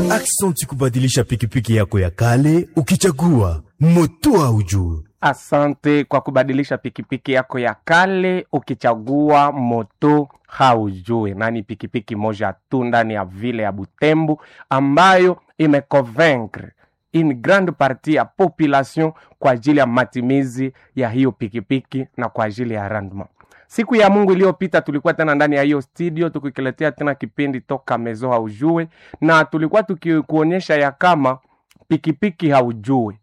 Aksanti kubadilisha pikipiki yako ya kale ukichagua moto haujue. Asante kwa kubadilisha pikipiki yako ya kale ukichagua moto haujue, na ni pikipiki moja tu ndani ya vile ya Butembo ambayo imeconvaincre une grande partie ya population kwa ajili ya matimizi ya hiyo pikipiki na kwa ajili ya rendement. Siku ya Mungu iliyopita tulikuwa tena ndani ya hiyo studio tukikiletea tena kipindi toka mezo haujue, na tulikuwa tukikuonyesha ya kama pikipiki haujue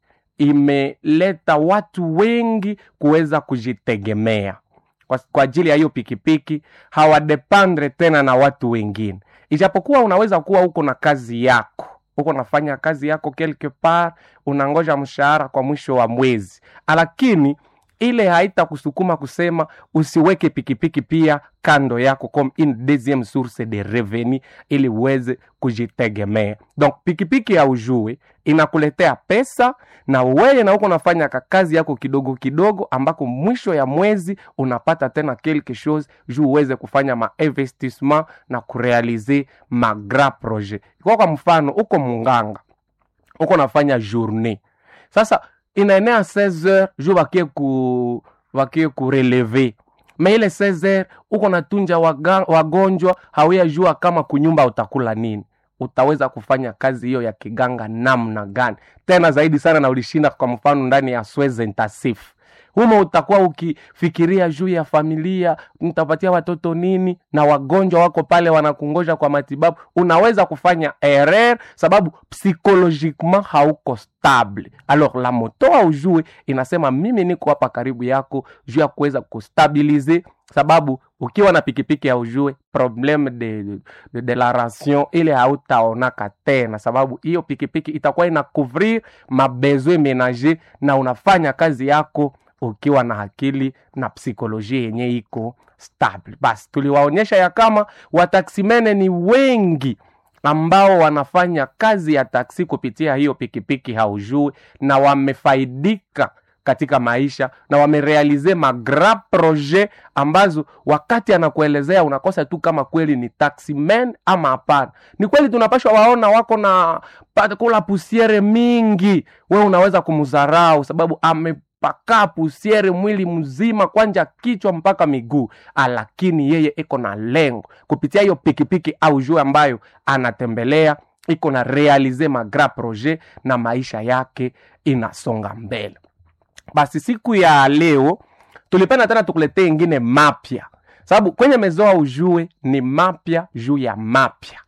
imeleta watu wengi kuweza kujitegemea kwa, kwa ajili ya hiyo pikipiki hawadependre tena na watu wengine, ijapokuwa unaweza kuwa uko na kazi yako uko nafanya kazi yako quelque part, unangoja mshahara kwa mwisho wa mwezi, lakini ile haitakusukuma kusema usiweke pikipiki pia kando yako comme une deuxième source de revenu ili uweze kujitegemea. Donc pikipiki ya ujue inakuletea pesa na wewe na uko unafanya kazi yako kidogo kidogo, ambako mwisho ya mwezi unapata tena quelque chose juu uweze kufanya ma investissement na kurealize ma grand projet. Kwa kwa mfano, uko munganga uko nafanya journée sasa inaenea 16 heures juu wakie ku wakie kureleve me ile 16 heures uko natunja waga, wagonjwa hawia jua kama kunyumba utakula nini utaweza kufanya kazi hiyo ya kiganga namna gani tena zaidi sana na ulishinda kwa mfano ndani ya swez intensif humo utakuwa ukifikiria juu ya familia nitapatia watoto nini na wagonjwa wako pale wanakungoja kwa matibabu unaweza kufanya erreur sababu psychologiquement hauko stable alors la moto aujue inasema mimi niko hapa karibu yako juu ya kuweza kustabilize sababu ukiwa na pikipiki ya ujue probleme de, de, de la ration ile hautaonaka tena sababu hiyo pikipiki itakuwa ina couvrir mabezwe menager na unafanya kazi yako ukiwa na akili na psikolojia yenye iko stable. Basi tuliwaonyesha ya kama wataksimene ni wengi ambao wanafanya kazi ya taksi kupitia hiyo pikipiki haujui, na wamefaidika katika maisha na wamerealize magra projet ambazo wakati anakuelezea unakosa tu kama kweli ni taximan ama hapana. Ni kweli tunapashwa waona wako na kula pusiere mingi, we unaweza kumdharau sababu ame paka pusiere mwili mzima kwanja kichwa mpaka miguu, lakini yeye iko na lengo kupitia hiyo pikipiki au juu ambayo anatembelea iko na realize magra projet na maisha yake inasonga mbele. Basi siku ya leo tulipenda tena tukuletee ingine mapya, sababu kwenye mezoa ujue ni mapya juu ya mapya.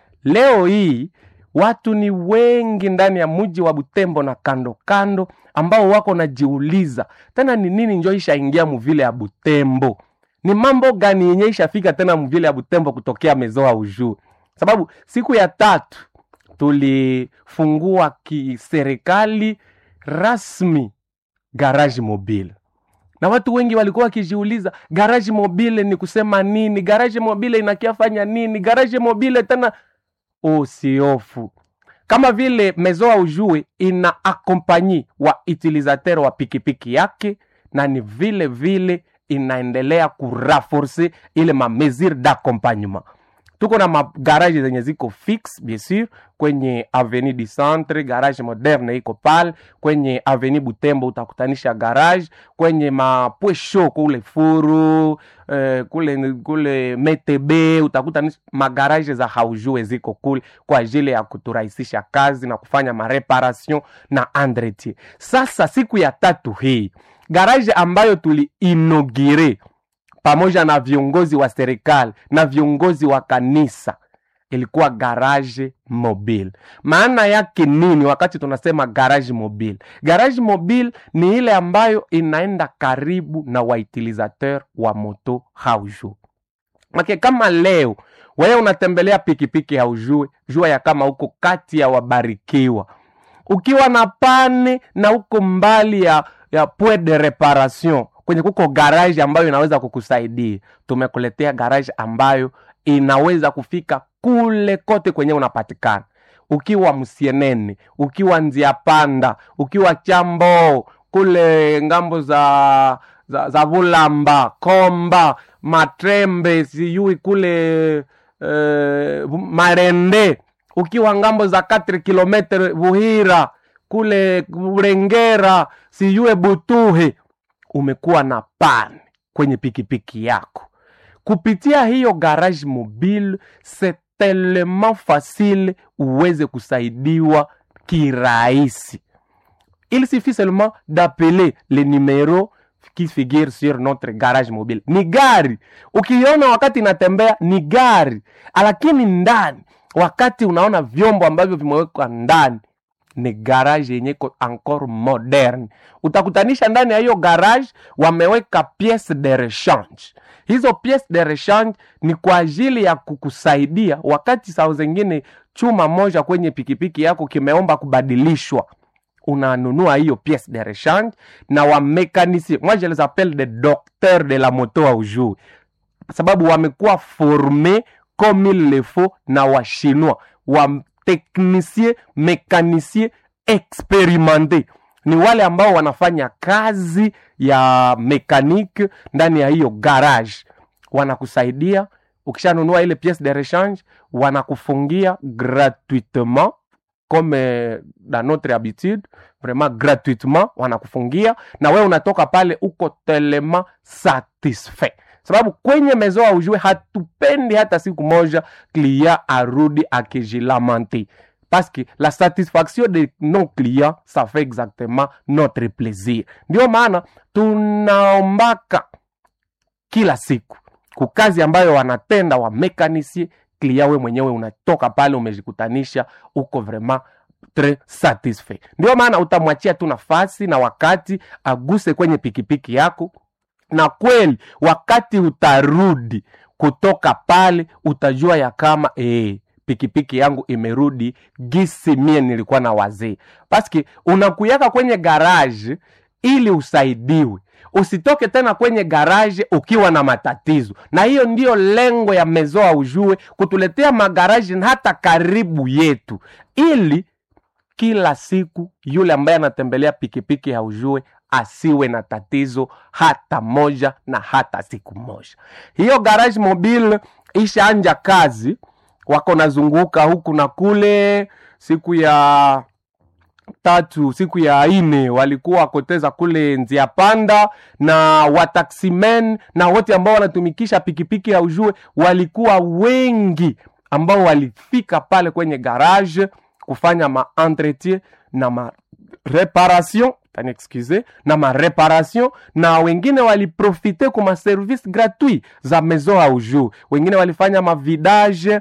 Leo hii watu ni wengi ndani ya mji wa Butembo na kando kando, ambao wako najiuliza tena ni nini njo ishaingia muvile ya Butembo, ni mambo gani yenye ishafika tena muvile ya Butembo kutokea mezoa ujue. Sababu siku ya tatu tulifungua kiserikali rasmi garage mobile na watu wengi walikuwa wakijiuliza garage mobile ni kusema nini? Garage mobile inakiafanya nini? Garage mobile tena usiofu kama vile mezoa ujue ina akompanyi wa utilisateur wa pikipiki yake, na ni vile vile inaendelea kuraforce ile ma mesure d'accompagnement. Tuko na magaraje zenye ziko fix bien sûr kwenye avenue du centre, garage moderne iko pale kwenye avenue Butembo, utakutanisha garage kwenye mapwesho kule furu eh, kule kule metebe utakutanisha magaraje za haujue ziko kule kwa ajili ya kuturahisisha kazi na kufanya mareparation na entretien. Sasa siku ya tatu hii garage ambayo tuliinogire pamoja na viongozi wa serikali na viongozi wa kanisa ilikuwa garage mobile. Maana yake nini wakati tunasema garage mobile? Garage mobile ni ile ambayo inaenda karibu na wautilisateur wa moto haujue. Make kama leo wewe unatembelea pikipiki haujue, jua ya kama uko kati ya wabarikiwa. Ukiwa na pane na uko mbali ya, ya point de reparation kwenye kuko garage ambayo inaweza kukusaidia. Tumekuletea garage ambayo inaweza kufika kule kote kwenye unapatikana, ukiwa Msienene, ukiwa Nzia Panda, ukiwa Chambo kule ngambo za za, za Vulamba, Komba, Matrembe, sijui kule uh, Marende ukiwa ngambo za 4 kilometre Buhira kule Burengera, sijue Butuhe, umekuwa na pan kwenye pikipiki yako kupitia hiyo garage mobile, c'est tellement facile uweze kusaidiwa kirahisi. Il suffit seulement d'appeler le numéro qui figure sur notre garage mobile. Ni gari ukiona wakati inatembea ni gari, lakini ndani, wakati unaona vyombo ambavyo vimewekwa ndani ni garage yenye iko encore moderne. Utakutanisha ndani ya hiyo garage wameweka piece de rechange. Hizo piece de rechange ni kwa ajili ya kukusaidia wakati saa zingine chuma moja kwenye pikipiki yako kimeomba kubadilishwa unanunua hiyo pièce de rechange na wamekanisie moi je les appelle des docteurs de la moto aujui sababu wamekuwa forme comme il le faut na washinois wateknisie mekanisie experimente ni wale ambao wanafanya kazi ya mekanike ndani ya hiyo garage wanakusaidia ukishanunua ile pièce de rechange wanakufungia gratuitement comme euh, dans notre habitude vraiment gratuitement wanakufungia na wewe unatoka pale uko telema satisfait sababu kwenye mezo aujue hatupendi hata siku moja client arudi akijilamante parce que la satisfaction de nos clients ça fait exactement notre plaisir ndio maana tunaombaka kila siku kukazi ambayo wanatenda wa mekanisie klia we mwenyewe unatoka pale umejikutanisha uko vraiment tres satisfait ndio maana utamwachia tu nafasi na wakati aguse kwenye pikipiki yako na kweli wakati utarudi kutoka pale utajua ya kama ee, pikipiki yangu imerudi gisi mie nilikuwa na wazee paski unakuyaka kwenye garaje ili usaidiwe usitoke tena kwenye garaje ukiwa na matatizo na hiyo ndiyo lengo ya mezoa ujue kutuletea magaraji hata karibu yetu ili kila siku yule ambaye anatembelea pikipiki ya ujue asiwe na tatizo hata moja na hata siku moja hiyo garage mobile ishaanja kazi wako nazunguka huku na kule siku ya tatu siku ya ine walikuwa wakoteza kule njia panda na wataximen na wote ambao wanatumikisha pikipiki ya ujue walikuwa wengi ambao walifika pale kwenye garage kufanya maentretien na mareparation excuse na mareparation na wengine waliprofite ku maservice gratuit za maison ya ujue wengine walifanya mavidage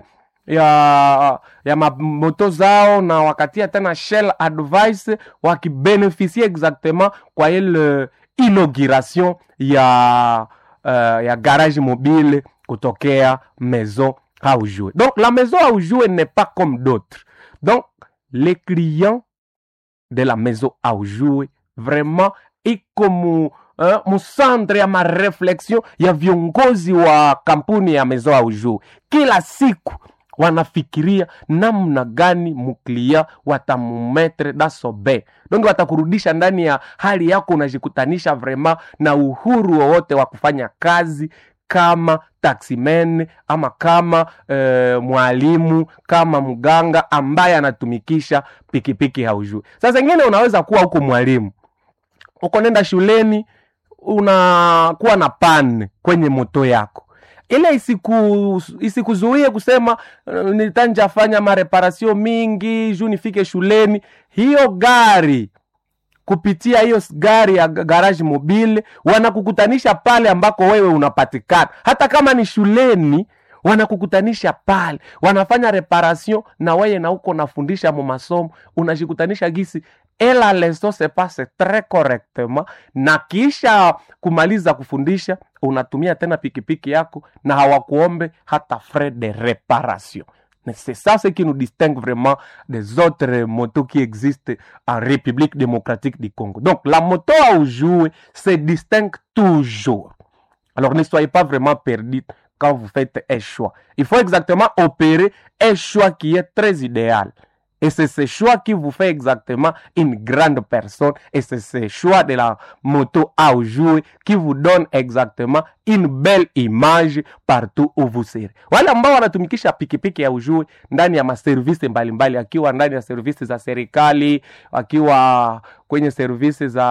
ya ya mamoto zao na wakatia tena shell advice wakibeneficie exactement kwa ile inauguration ya uh, ya garage mobile kutokea maison aujue donc la maison aujue n'est pas comme d'autres donc les clients de la maison aujue vraiment iko mu uh, musantre ya mareflexion ya viongozi wa kampuni ya maison aujue kila siku wanafikiria namna gani muklia watamumetre dasobe donge watakurudisha ndani ya hali yako unajikutanisha vrema na uhuru wowote wa kufanya kazi kama taximen ama kama e, mwalimu kama mganga ambaye anatumikisha pikipiki haujui sasa ingine unaweza kuwa huko mwalimu uko nenda shuleni unakuwa na pan kwenye moto yako ile isiku isikuzuie kusema uh, nitanjafanya mareparasio mingi juu nifike shuleni hiyo gari kupitia hiyo gari ya garage mobile wanakukutanisha pale ambako wewe unapatikana hata kama ni shuleni wanakukutanisha pale wanafanya reparation na weye na uko nafundisha mu masomo unajikutanisha gisi ela leso se passe tres correctement na kisha kumaliza kufundisha unatumia tena pikipiki yako na hawakuombe hata frais de réparation c'est ça ce qui nous distingue vraiment des autres motos qui existent en République démocratique du Congo. Donc la moto à jouer se distingue toujours. Alors ne soyez pas vraiment perdus quand vous faites un choix. Il faut exactement opérer un choix qui est très idéal. Et c'est ce choix qui vous fait exactement une grande personne. Et c'est ce choix de la moto à jouer qui vous donne exactement une belle image partout où vous serez. Wale ambao wanatumikisha pikipiki ya ujue ndani ya maservisi mbalimbali, akiwa ndani ya servisi za serikali, akiwa kwenye servisi za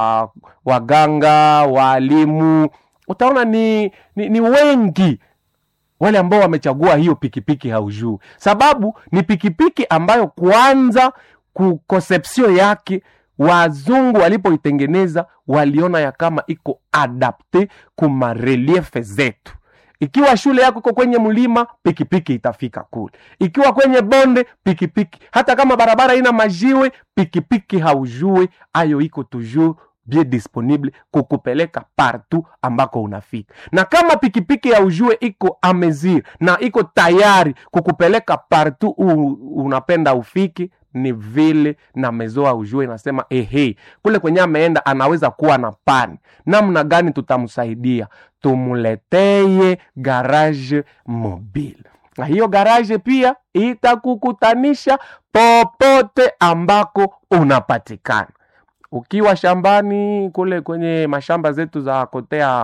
waganga, waalimu, utaona ni, ni, ni wengi wale ambao wamechagua hiyo pikipiki haujuu, sababu ni pikipiki ambayo kwanza ku conception yake wazungu walipoitengeneza waliona ya kama iko adapte kuma reliefe zetu. Ikiwa shule yako iko kwenye mlima, pikipiki itafika kule. Ikiwa kwenye bonde, pikipiki. Hata kama barabara ina majiwe, pikipiki haujue ayo iko toujours bien disponible kukupeleka partout ambako unafika. Na kama pikipiki ya ujue iko amezir na iko tayari kukupeleka partout u, unapenda ufiki, ni vile na mezoa ujue inasema ehe, kule kwenye ameenda anaweza kuwa na pani. Namna gani tutamsaidia? Tumuleteye garage mobile, na hiyo garage pia itakukutanisha popote ambako unapatikana ukiwa shambani kule kwenye mashamba zetu za kotea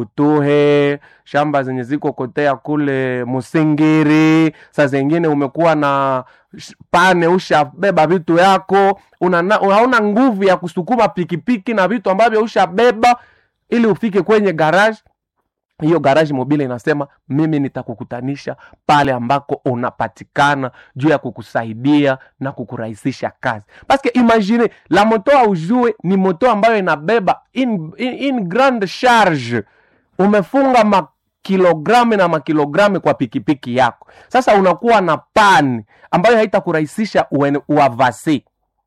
Butuhe, shamba zenye ziko kotea kule Musingiri, saa zingine umekuwa na sh- pane, ushabeba vitu yako, una, unaona nguvu ya kusukuma pikipiki na vitu ambavyo ushabeba ili ufike kwenye garage hiyo garage mobile inasema mimi nitakukutanisha pale ambako unapatikana juu ya kukusaidia na kukurahisisha kazi paske imagine la moto aujue ni moto ambayo inabeba in, in, in grande charge umefunga makilogramu na makilogramu kwa pikipiki yako sasa unakuwa na pani ambayo haitakurahisisha uene- uavasi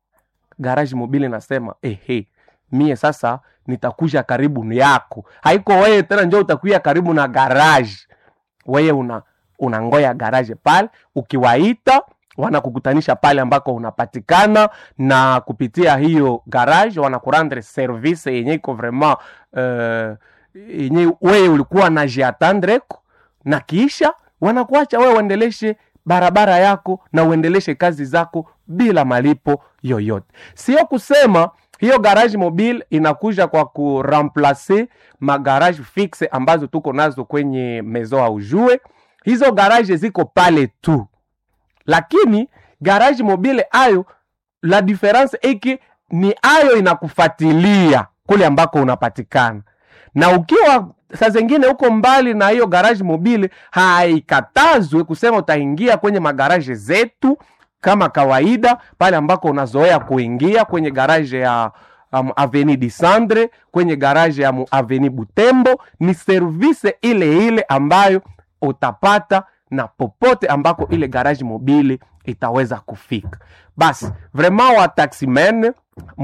garage mobile inasema ehe mie sasa nitakuja karibu yako haiko wewe tena njo utakuya karibu na garage wewe una unangoya garage pale ukiwaita wanakukutanisha pale ambako unapatikana na kupitia hiyo garage wanakurandre service yenye iko vraiment uh, yenye wewe ulikuwa na jiatandreko na kisha wanakuacha wewe uendeleshe barabara yako na uendeleshe kazi zako bila malipo yoyote sio kusema hiyo garage mobile inakuja kwa kuramplace magarage fixe ambazo tuko nazo kwenye mezo au jue hizo garage ziko pale tu lakini garage mobile ayo la difference eki ni ayo inakufatilia kule ambako unapatikana na ukiwa saa zingine huko mbali na hiyo garage mobile haikatazwe kusema utaingia kwenye magaraje zetu kama kawaida pale ambako unazoea kuingia kwenye garaje ya um, aveni disandre kwenye garaje ya mu- aveni butembo ni service ile ile ambayo utapata na popote ambako ile garage mobile itaweza kufika basi vraiment wa taximen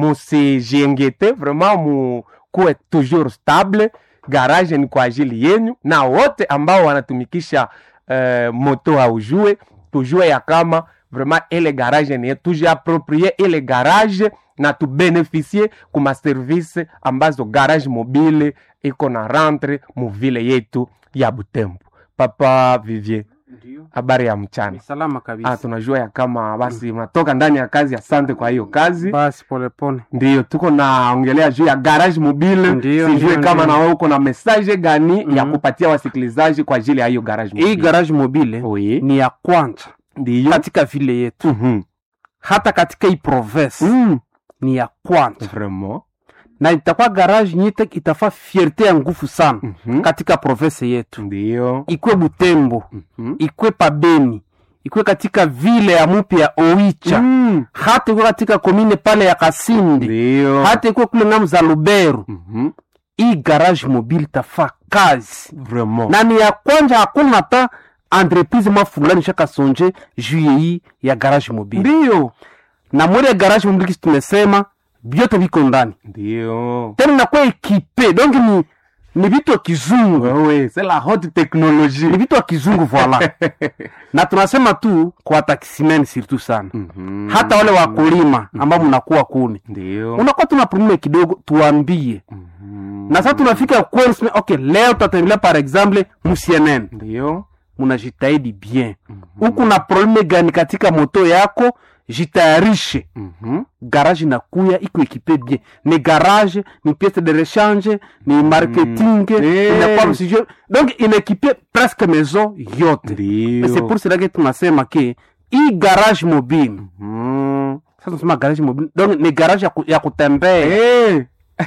musijiengete vraiment mukuwe toujours stable garage ni kwa ajili yenu na wote ambao wanatumikisha uh, moto aujue tujue ya kama vraiment ile garage ni yetu tujiaproprie ile garage na tubeneficie kuma service ambazo garage mobile iko na rentre muvile yetu ya butembo papa vivier Ndio. habari ya mchana Ni salama kabisa. ah, tunajua ya kama basi unatoka ndani ya kazi asante kwa hiyo kazi Basi polepole. ndio tuko naongelea juu ya garage mobile Ndio, sijue ndio, kama ndio. na wewe uko na message gani ya Mhm. kupatia wasikilizaji kwa ajili ya hiyo garage mobile Hii garage mobile oui ni ya kwanza ndio katika vile yetu, Mhm. hata katika hii province Mm. ni ya kwanza, vraiment na itakuwa garage nyite itafaa fierte ya nguvu sana Mhm. katika province yetu, ndio ikwe Butembo, Mhm. ikwe Pabeni, ikwe katika vile ya mupya Oicha, Mm. hata ikwe katika komine pale ya Kasindi, ndio hata ikwe kule ngamu za Luberu. Mhm. Hii garage mobile itafaa kazi vraiment na ni ya kwanza, hakuna hata entreprise mwa fulani shakasonje juu ya hii ya garage mobile ndio na mwele garage mobile kisi tumesema vyote viko ndani ndio tena nakuwa ekipe donc ni ni vitu ya kizungu wewe c'est la haute technologie ni vitu ya kizungu voila na tunasema tu kwa taximen surtout sana Mhm. hata wale wakulima ambao mnakuwa kuni ndio unakuwa tuna probleme kidogo tuambie Mhm. na sasa tunafika kwenu sema, okay leo tutatembelea par exemple mcnn ndio munajitahidi bien huku na probleme gani katika moto yako jitayarishe Mhm. garage inakuya iko ekipe bien ni garage ni piece de rechange ni marketing Eh. inakuwa msijue donc inaekipie presque maison yote Ndio. Mais c'est pour cela que tunasema ke hii garage mobile Mhm. sasa tunasema garage mobile donc ni garage ya, ku, ya kutembea Eh.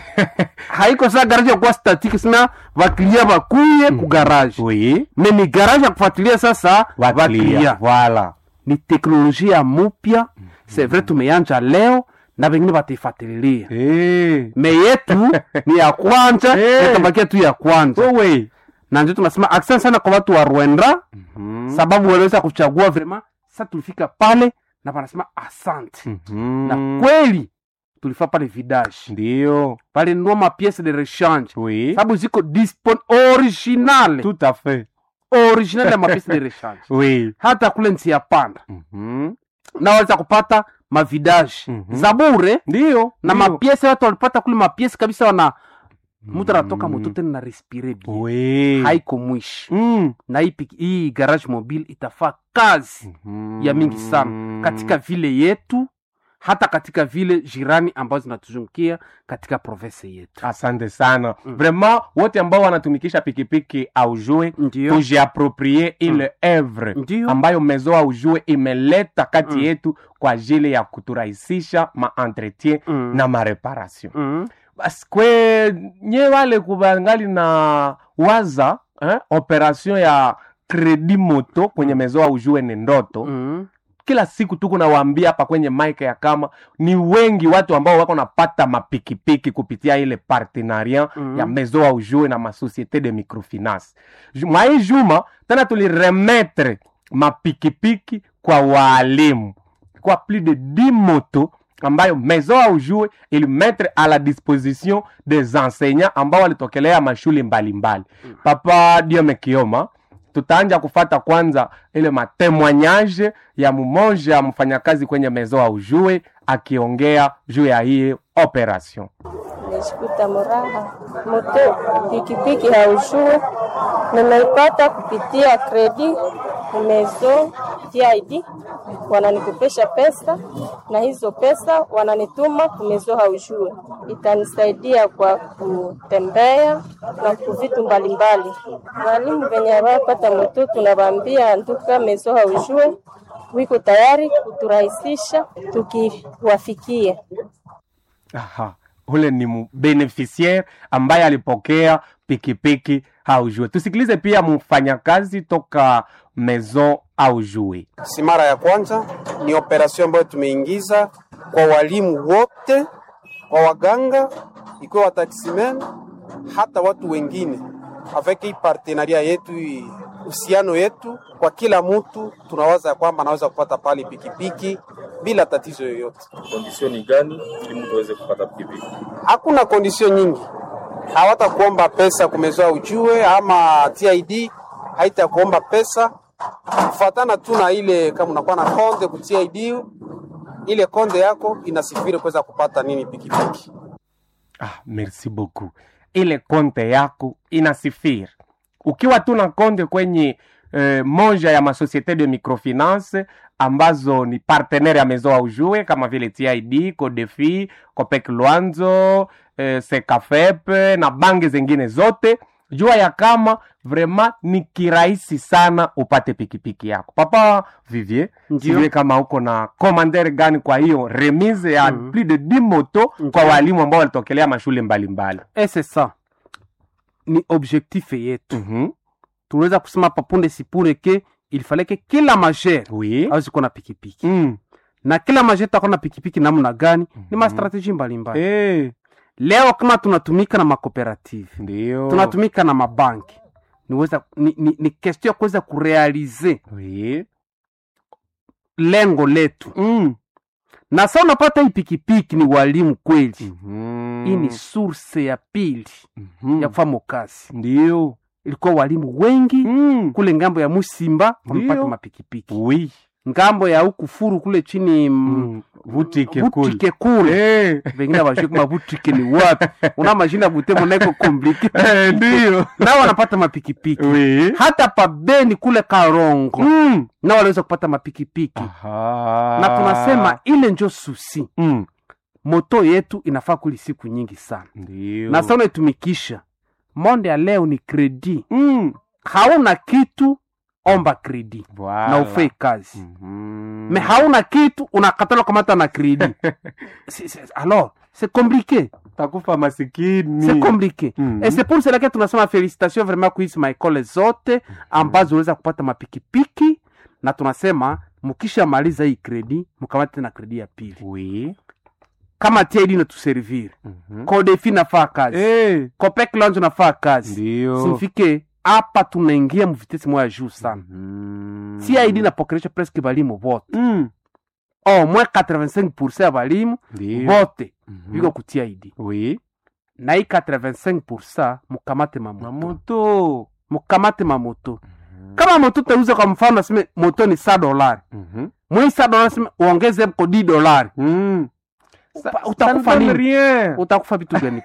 haiko saa garage ya kuwa statique sina vaklia vakuye ku garage Oui. me ni garage ya kufuatilia sasa Waklia. vaklia Voilà. ni teknolojia mupya c'est vrai tumeyanja leo na vengine wataifuatililia Eh. me yetu ni ya kwanja Eh. itabakia tu ya kwanja Wewe. na ndio tunasema asante sana kwa watu wa rwenda Mhm. sababu waliweza kuchagua vrema sa tulifika pale na wanasema asante Mhm. na kweli tulifaa pale vidage Ndio. pale nua mapiece de rechange Oui. sababu ziko dispon original Tout à fait. original ya mapiece de rechange Oui. hata kule nsi ya panda Mhm. na waweza kupata mavidage Mhm. za bure Ndio. na ndio. mapiese watu walipata kule mapiese kabisa wana mtu anatoka moto tena na respire bien Oui. haiko mwishi Mm. na hii, piki- hii garage mobile itafaa kazi Mhm. ya mingi sana katika vile yetu hata katika vile jirani ambazo zinatuzungukia katika province yetu asante sana Mm. vraiment wote ambao wanatumikisha pikipiki aujue ndio tujiaproprie ile evre ndio ambayo mezo aujue imeleta kati Mm. yetu kwa ajili ya kuturahisisha maentretien Mm. na mareparation Mm. basi kwe nye wale kubangali na waza eh, operation ya kredi moto kwenye mezo aujue ni ndoto Mm. kila siku tuko nawaambia hapa kwenye mike ya kama ni wengi watu ambao wako napata mapikipiki kupitia ile partenariat Mhm. ya mezo au jue na masociete de microfinance Ju- mwa hii juma tena tuliremetre mapikipiki kwa waalimu kwa plus de 10 moto ambayo maison au jue ilimetre à la disposition des enseignants ambao walitokelea mashule mbalimbali Mm. papa diome kioma tutaanja kufata kwanza ile matemoignage ya mmoja mfanyakazi kwenye mezo au jue akiongea juu ya hii operation Nimeshikuta muraha moto pikipiki haujue, nimeipata kupitia kredi mezo TID, wananikopesha pesa na hizo pesa wananituma kumezo haujue, itanisaidia kwa kutembea na ku vitu mbalimbali. Walimu venye hawapata moto, tunawaambia nduka mezo haujue wiko tayari kuturahisisha tukiwafikia. Aha. ule ni mu- beneficiaire ambaye alipokea pikipiki aujue tusikilize pia mfanyakazi toka maison aujue si mara ya kwanza, ni operasyon ambayo tumeingiza kwa walimu wote, kwa waganga, ikiwa wataksimen, hata watu wengine, avec hii partenaria yetu, hii uhusiano yetu, kwa kila mtu tunawaza ya kwamba anaweza kupata pale pikipiki bila tatizo yoyote. kondisioni gani ili mtu aweze kupata pikipiki? Hakuna kondisio nyingi, hawatakuomba pesa kumezoa ujue, ama TID haitakuomba pesa kufatana tu na ile, kama unakuwa na konde ku TID, ile konde yako inasifiri kuweza kupata nini pikipiki. ah, merci beaucoup ile konte yako inasifiri ukiwa tu na konte kwenye eh, moja ya masociete de microfinance ambazo ni partenaire ya maison aujue kama vile tid codefi copec luanzo eh, secafep na bange zingine zote jua ya kama vraiment ni kirahisi sana upate pikipiki yako papa vivier Ndio. sijue kama uko na commander gani kwa hiyo remise ya Mhm. plus de 10 moto kwa Ndio. walimu ambao walitokelea mashule mbalimbali et c'est ça ni objectif yetu Mhm. tunaweza kusema papunde sipure ke ilifaleke kila majere oui awezi kuwa na pikipiki Mm. na kila majere takuwa na pikipiki namna gani ni Mhm. mastrateji mbalimbali Eh, leo kama tunatumika na makooperative ndio tunatumika na mabanki niweza ni, ni, ni question ya kuweza kurealize oui lengo letu Mm. na sa unapata hii pikipiki ni walimu kweli Mhm. hii ni source ya pili Mhm. ya kufanya kazi ndio ilikuwa walimu wengi Mm. kule ngambo ya musimba wamepata Ndio. mapikipiki oui ngambo ya huku furu kule chini mm. Mm. Vutike kule. vutike kule vengine avajue kama vutike ni wapi una mashina butembo naiko komplike Eh, ndio nao wanapata mapikipiki Oui. hata pabeni kule karongo Mm. nao waliweza kupata mapikipiki Aha. na tunasema ile njo susi Mm. moto yetu inafaa kuli siku nyingi sana ndio na sa unaitumikisha monde ya leo ni kredi Mm. hauna kitu omba kredi Voilà. na ufei kazi Mhm. me hauna kitu unakatala kamata na kredi Si- si- alors c'est compliqué takufa masikini c'est compliqué Mhm. et c'est pour cela que tunasema félicitation vraiment kuhisi maekole zote ambazo uweza kupata mapikipiki na tunasema mukisha maliza hii kredi mkamate na kredi ya pili oui kama TID natuservire Mhm. kodefi nafaa kazi Eh, copec lounge nafaa kazi ndio simfike hapa tunaingia mvitesi moya juu sana Mhm. TID napokelesha presque balimu bote Mm. au moins 85 ya balimu Ndio. bote Mhm. viko ku TID oui na hii 85 mukamate mamoto mamoto mukamate mamoto kama moto tauza kwa mfano naseme moto ni sa dolari Mhm. mwii sa dolari naseme uongeze mko di dolari Mm. Upa- Ça- utakufa ça ne donne nini? rien. utakufa vitu gani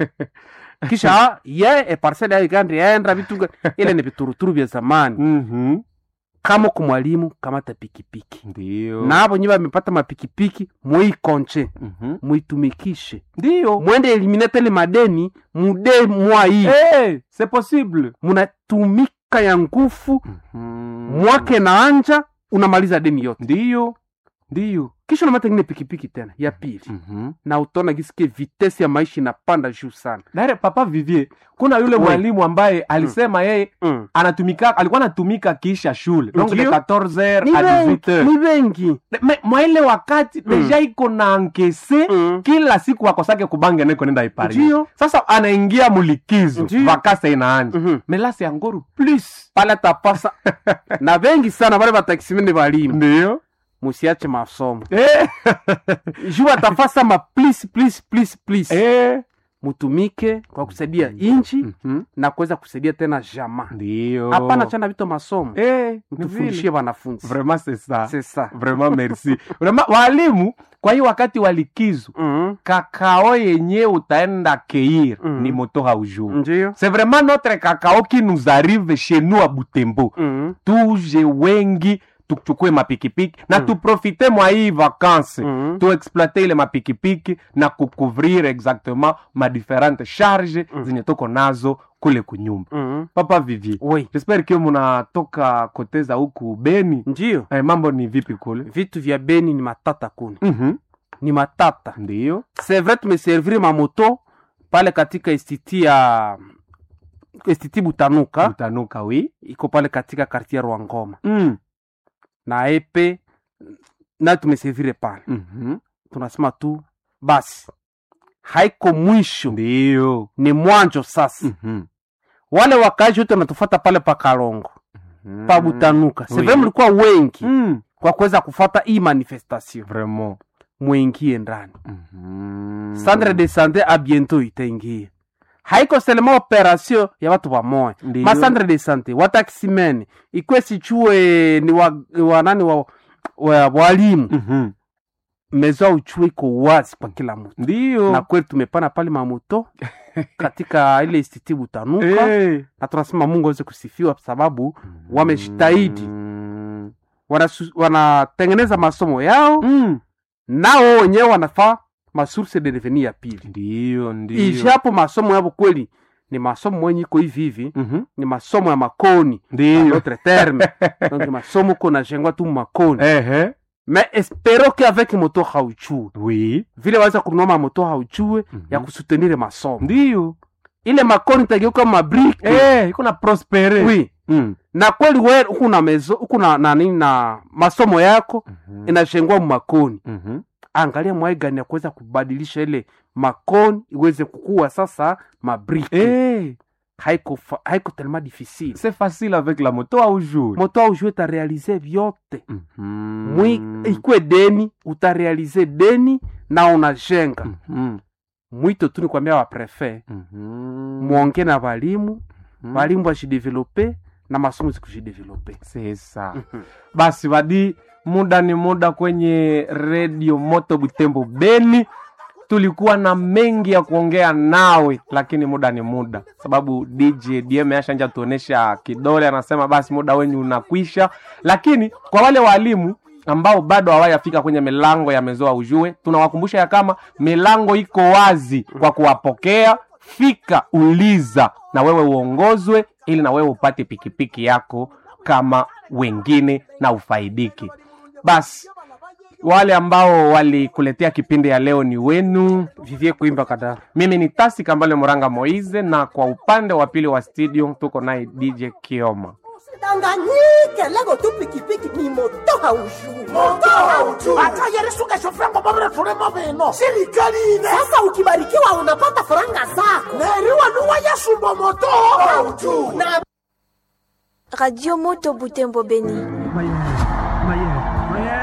kisha ye e parcele yayo igandi yaenda vitu gani ile ni vituruturu vya zamani Mhm. kama ku mwalimu kamata pikipiki ndio na abo nyi bamepata mapikipiki muikonche Mhm. muitumikishe ndio mwende eliminate ile madeni mude mwa hii Eh, c'est possible munatumika ya ngufu Mhm. mwake na anja unamaliza deni yote ndio ndio kisha unamata ingine pikipiki tena ya pili Mhm. na utaona gisikie vitesi ya maisha inapanda juu sana Dare papa Vivier, kuna yule Oui. mwalimu ambaye alisema yeye mm. anatumika alikuwa anatumika kisha shule donc de Ndio. 14h ni à wengi 18h ni wengi Me- mwa ile wakati deja iko na ankese Mm. kila siku akosake kubange neko nenda ipari Ndio. sasa anaingia mulikizo Ndio. vakasa inaanja Mhm. melasi ya ngoru plus pale tapasa na wengi sana wale batakisimene balimu ndio musiache masomo eh. juu atafasa ma please please please please eh. mutumike kwa kusaidia inchi Mhm. na kuweza kusaidia tena jamaa ndio hapana chana vito masomo eh. ni mtufundishie vile. wanafunzi vraiment c'est ça c'est ça vraiment merci vraiment walimu kwa hiyo wakati wa likizo Mhm. kakao yenye utaenda keir Mm. ni moto haujuu ndio c'est vraiment notre kakao qui nous arrive chez nous à butembo Mhm. tuje wengi tuchukue mapikipiki na Mm. tuprofite mwa hii vakanse Mhm. tuexploite ile mapikipiki na kucouvrir exactement ma différentes charge Mm. zenye tuko nazo kule kunyumba Mhm. papa vivi oui jespere kio munatoka koteza huku beni ndio eh, mambo ni vipi kule vitu vya beni ni matata kuni Mhm. ni matata ndio c'est vrai tumeserviri mamoto pale katika istiti ya istiti butanuka utanuka wi iko pale katika kartier rwangoma mm. na epe na tumeservire pale Mhm. tunasema tu basi haiko mwisho ndio ni mwanjo sasa Mhm. wale wakaaji wote wanatufata pale pa kalongo Mhm. pa butanuka Oui. sevre mlikuwa wengi Mm. kwa kuweza kufata hii manifestation vraiment mwingie ndani Mhm. centre de sante a bientôt itaingia haiko selema operation ya watu wamoya Ndio. macentre de sante watakisimene ikwe sichue ni wa, wa nani wa, wa, walimu Mhm. mezo ya uchue iko wazi kwa kila mtu ndio na kweli tumepana pale mamoto katika ile istiti butanuka Eh. na tunasema mungu aweze kusifiwa kwa sababu wamejitahidi Mm. Wanasu- wanatengeneza masomo yao Mm. nao wenyewe wanafaa masource de revenu ya pili ndio ndio ijapo masomo yavo kweli ni masomo mwenye iko hivi hivi Mhm. ni masomo ya makoni ndio notre terme donc masomo ko najengwa tu makoni ehe mais espero que avec moto hauchue oui vile waweza kununua mamoto hauchue Mhm. ya kusutenire masomo ndio ile makoni tageuka mabrike eh iko na prospere oui mm. na kweli we huku na mezo huku na na nini na masomo yako Mhm. inashengwa makoni Mhm. angalia mwai gani ya kuweza kubadilisha ile makoni iweze kukua sasa mabrike eh haiko fa- haiko tellement difficile c'est facile avec la moto au jour moto aujue utarealize vyote Mhm. mwi ikwe deni utarealize deni na unajenga Mhm. mwito tu ni kwambia waprefe Mhm. mwonge na walimu Mhm. walimu wajidevelope na masomo zikujidevelope c'est ça basi badi muda ni muda kwenye redio moto butembo beni tulikuwa na mengi ya kuongea nawe lakini muda ni muda sababu dj dm ashanja tuonesha kidole anasema basi muda wenyu unakwisha lakini kwa wale walimu ambao bado hawajafika kwenye milango ya mezoa ujue tunawakumbusha ya kama milango iko wazi kwa kuwapokea fika uliza na wewe uongozwe ili na wewe upate pikipiki yako kama wengine na ufaidiki basi wale ambao walikuletea kipindi ya leo ni wenu vivie kuimba kadara mimi ni tasi kambale moranga moize na kwa upande wa pili wa studio tuko naye dj kioma danganyike lego tu pikipiki ni moto haujui moto haujui hata yelisuka shofrango babere tulimo bino sirikali ine sasa ukibarikiwa unapata faranga zako neriwa nuwa yasumbo moto haujui na Radio Moto Butembo Beni.